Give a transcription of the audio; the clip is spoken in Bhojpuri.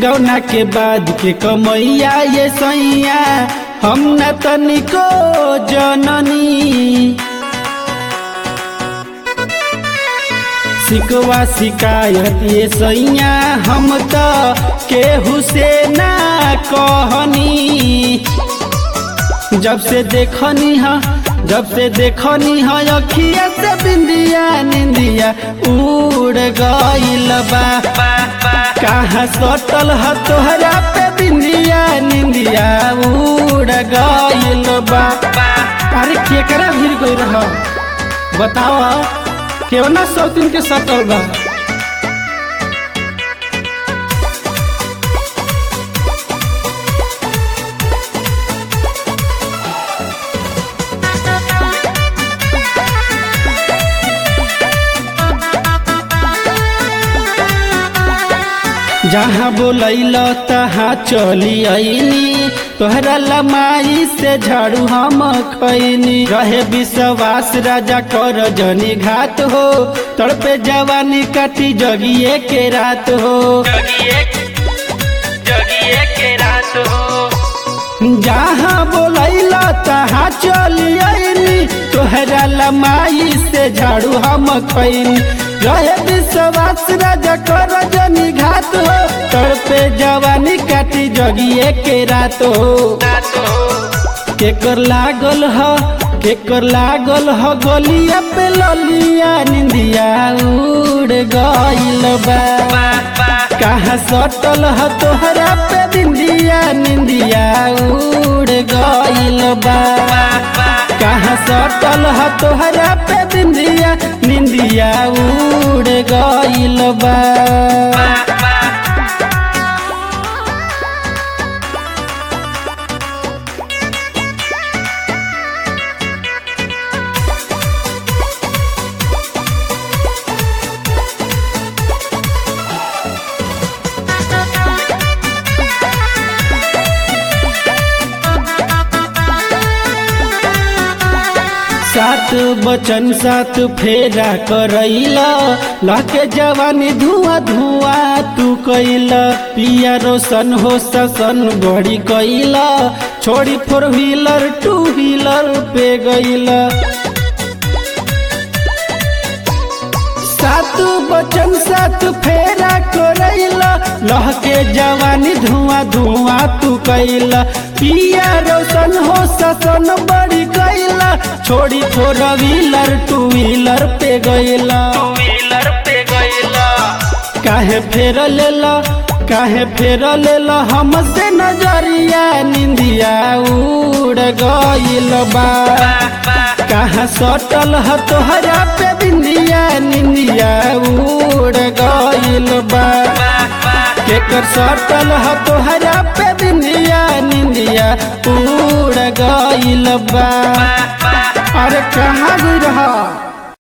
जौना के बाद के कमैया ये सैया हम न तनिको जननी सिकवा शिकायत ये सैया हम त केहू से ना कहनी जब से देखनी हा जब से देखनी हा अखिया से बिंदिया निंदिया उड़ गइल बा कहाँ सटल ह तोहरा पे बिंदिया निंदिया उड़ गइल बा अरे केकरा भीड़ गई रह बताओ केवना सौतीन के सटल बा जहाँ बोलैल तहाँ चली आईनी तोहरा लमाई से झाड़ू हम खैनी रहे विश्वास राजा कर जनी घात हो तड़पे जवानी काटी जगिए के रात हो जहाँ बोलैल तहाँ चली आईनी तोहरा लमाई से झाड़ू हम खैनी रहे विश्वास राजा कर जनी घात हो तड़पे जवानी काटी जगिए के रात हो केकर लागल ह केकर लागल ह गलिया पे ललिया निंदिया उड़ गइल बा कहाँ सटल ह तोहरा पे बिंदिया निंदिया उड़ गइल बा कहाँ सटल ह तोहरा पे बिंदिया निंदिया उड़ गइल बा सात बचन सात फेरा करैला लके जवानी धुआं धुआं तू कैला पिया रोशन हो ससन बड़ी कैला छोड़ी फोर व्हीलर टू व्हीलर पे गईला सात बचन सात फेरा करैला लहके जवानी धुआं धुआं तू कैला पिया रोशन हो ससन बड़ी कैला छोड़ी फोर व्हीलर टू व्हीलर पे गईला काहे फेर लेला काहे फेर लेला हमसे नजरिया निंदिया उड़ गइल बा कहाँ सटल ह तोहरा पे बिंदिया निंदिया उड़ गइल बा केकर सटल ह तोहरा पे बिंदिया निंदिया उड़ गइल बा अरे कहाँ गई रहा